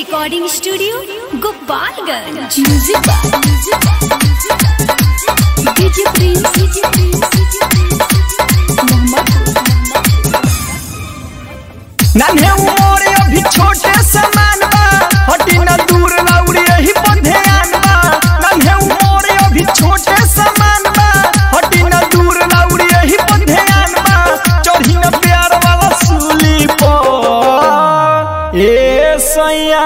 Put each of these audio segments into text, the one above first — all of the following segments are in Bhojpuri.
recording studio Gopalganj music DJ prince नन्हे उमर अभी छोटे समान बा हटी न दूर लौड़ी यही पर ध्यान बा नन्हे उमर अभी छोटे समान बा हटी न दूर लौड़ी यही पर ध्यान बा चढ़ी न प्यार वाला सूली पर ए सैया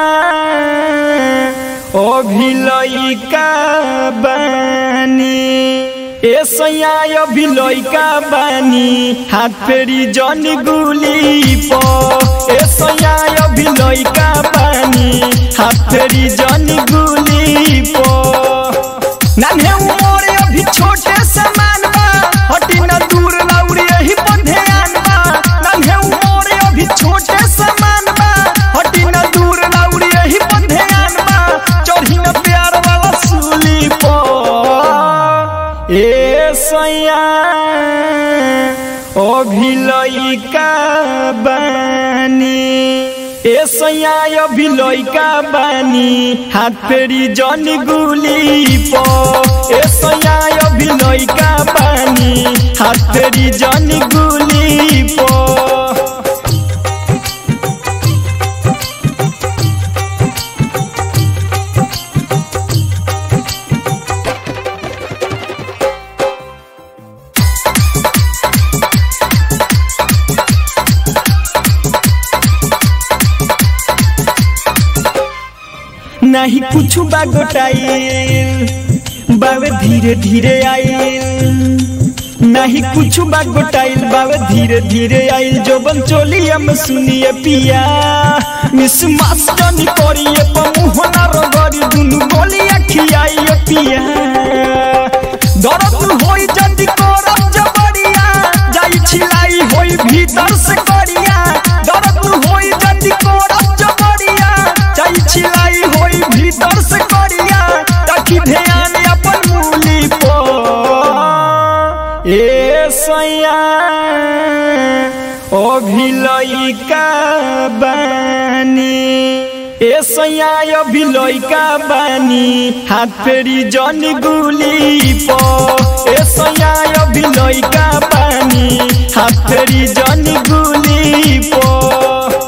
अभी लइका बानी ए सैया अभी लइका बानी हाथ फेरी जन गुली प ए सैया अभी लइका बानी हाथ फेरी जन गुली प नन्हे उमर अभी छोटे समान बा हटी न दूर लौड़ी यही पर ध्यान बा नन्हे उमर अभी छोटे समान बा हटी न दूर लौड़ी यही पर ध्यान बा चढ़ी न प्यार वाला सूली पर ए सैया अभी लइका बानी ए सैया अभी लइका बानी हाथ फेरी जन गुली प ए सैया अभी लइका बानी हाथ फेरी जन गुली प नहीं कुछ बागोटाइल बावे धीरे धीरे आइल नहीं कुछ बागोटाइल बावे धीरे धीरे आइल जो बन चोली हम सुनिए पिया मिस मास्टनी करिए पमुहना रगरी दुनु गोली अखियाइए पिया दर्द होई जदी करब जबरिया जाई छिलाई होई भीतर से करिया दर्द होई जदी करब जबरिया जाई छिलाई होई भीतर से करिया ताकि ध्यान अपन मूली पर ए सैया अभी लइका बानी ए सैया अभी लइका बानी हाथ फेरी जन गुली प ए सैया अभी लइका बानी हाथ फेरी जन गुली प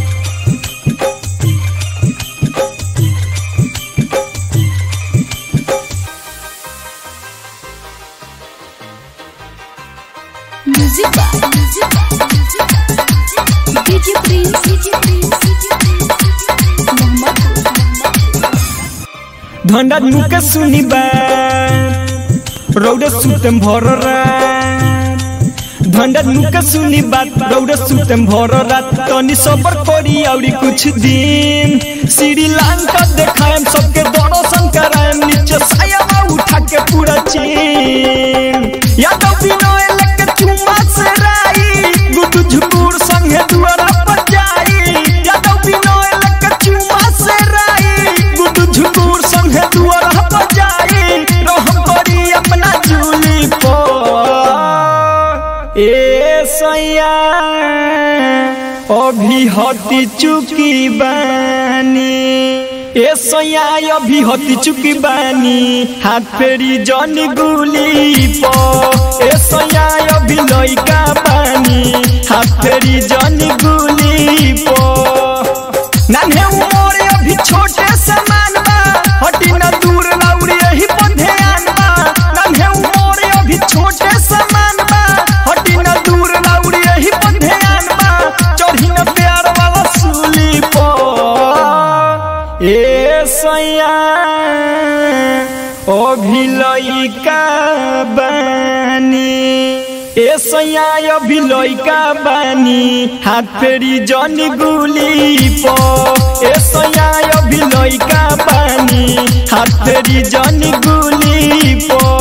म्यूजिक डीजे प्रिंस धंडा नुके सुनी बात रौडे सुतेम भर रात धंडा नुके सुनी बात रौडे सुतेम भर रात तनी सबर करी औरी कुछ दिन श्रीलंका देखाएम सबके दर्शन कराएम नीचे साया उठा के पूरा चीन यादव विनय लेके चुम्मा से राई गुदु झुकुर संगे दुआरा पर जाई यादव विनय लेके चुम्मा से राई गुदु झुकुर संगे दुआरा पर जाई रहम करी अपना चूली पर ए सैया अभी हती चुकी बानी ए सैया अभी हती चुकी बानी हाथ फेरी जन गुली प ए सैया अभी लइका बानी हाथ फेरी जन गुली प नन्हे उमर अभी छोटे समान बा हटी न दूर लौड़ी यही पर ध्यान बा नन्हे उमर अभी छोटे समान बा हटी न दूर लौड़ी यही पर ध्यान बा चढ़ी न प्यार वाला सूली पर ए सैया अभी लइका बानी ए सैया अभी लइका बानी हाथ फेरी जन गुली प ए सैया अभी लइका बानी हाथ फेरी जन गुली प